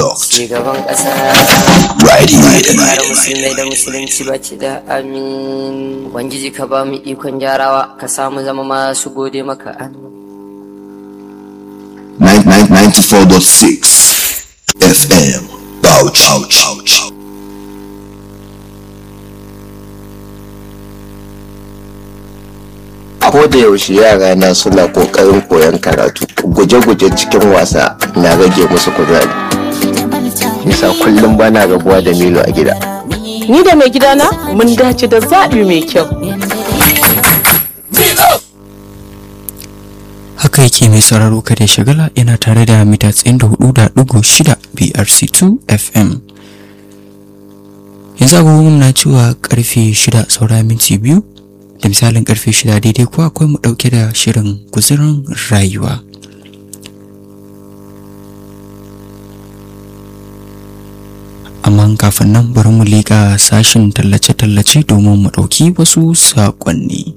locked. Shugaban ƙasa. Riding, Kare musulmai da musulunci baki da amin. Ubangiji ka ba mu ikon gyarawa ka samu zama masu gode maka amin. 94.6 FM. Bauchi. Bauchi. ko da yaushe yara na suna kokarin koyon karatu guje-guje cikin wasa na rage musu kuzari yasa kullum bana rabuwa da milo a gida Ni da mai gidana mun dace da zaɓi mai kyau. haka yake mai sauraro kada ya shagala yana tare da mita 94.6 BRC2 FM yanzu agogon na cewa karfe 6 saura minti biyu da misalin karfe 6 daidai kuwa akwai mu dauke da shirin guzurin rayuwa amma kafin nan bari mu leƙa sashin tallace-tallace domin mu ɗauki wasu saƙonni.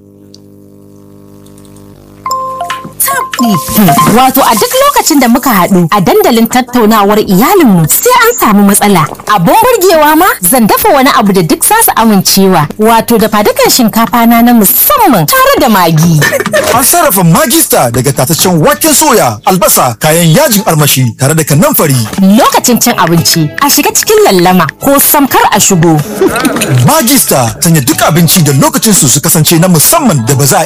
Wato a duk lokacin da muka haɗu a dandalin tattaunawar iyalinmu sai an samu matsala. Abun burgewa ma zan dafa wani abu da duk za su amincewa. Wato da fadukan shinkafa na na musamman tare da magi. An sarrafa magista daga tataccen waken soya, albasa, kayan yajin armashi tare da kanamfari. Lokacin cin abinci a shiga cikin lallama ko samkar a shigo. Magista sanya duk abinci da lokacin su su kasance na musamman da ba za a